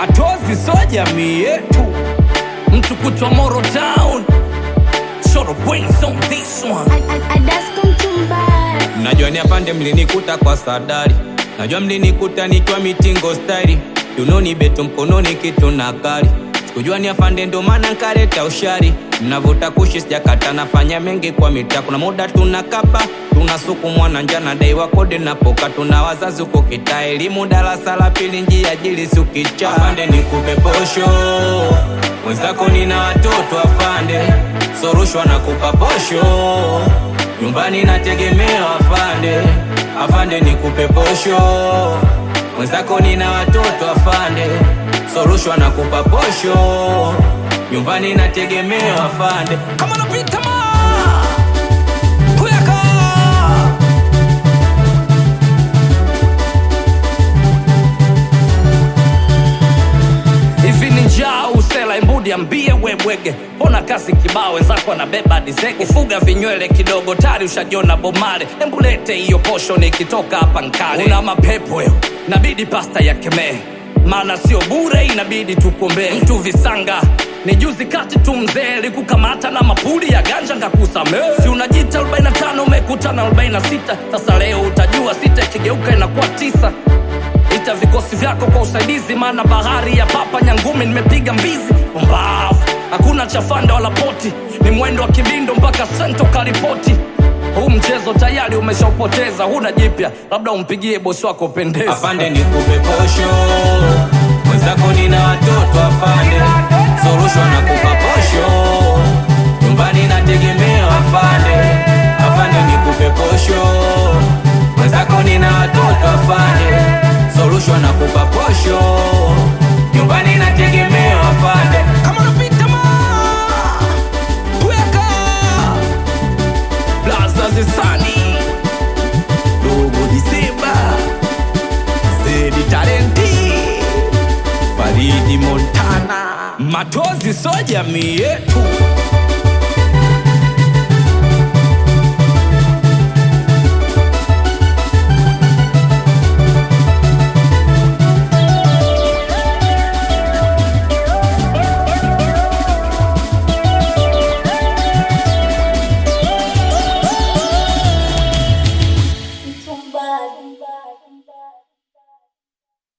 matozi so jamii yetu mtu kutwa Moro Town Short brains on this one Najua ni afande mlinikuta kwa sadari, najua mlinikuta nikiwa mitingo stairi, tunoni beto mkononi kitu na kari. Sikujua ni afande ndo maana nkareta ushari, mnavuta kushi sijakata, nafanya mengi kwa mitaa. Kuna muda tunakapa tunasukumwa na njana, dai wa kodi napoka, tuna wazazi huko kitaa, elimu darasa la pili, njia jili sukicha. Afande nikupe posho, mwenzako nina watoto afande, sorushwa na kupa posho nyumbani nategemea afande, afande nikupe posho, mwenzako nina watoto afande, sorushwa na kupa posho, nyumbani nategemea afande. kama napita ma kuyaka hivi ni njaa usela imbudi ambie webwege mbona kasi kibao wenzako anabeba dizege fuga vinywele kidogo tari ushajiona bomare embulete hiyo posho nikitoka hapa nkale una mapepo wewe nabidi pasta ya kemee maana sio bure inabidi tukuombee mtu visanga ni juzi kati tu mzee likukamata na mapuli ya ganja ngakusamee si unajita 45 umekutana 46 sasa leo utajua sita ikigeuka inakuwa tisa ita vikosi vyako kwa usaidizi maana bahari ya papa nyangumi nimepiga mbizi mbavu hakuna chafanda wala poti ni mwendo wa kibindo mpaka sento karipoti huu mchezo tayari umeshaupoteza huna jipya labda umpigie bosi wako pendeza Afande nikupe posho, mwenzako nina watoto afande, sorushwa na kupa posho, nyumbani nategemea afande, afande nikupe posho, mwenzako nina watoto afande, sorushwa na kupa posho, nyumbani nategemea afande. kama napita ma weka blaza zisani dogo disemba zedi talenti faridi montana matozi so jamii yetu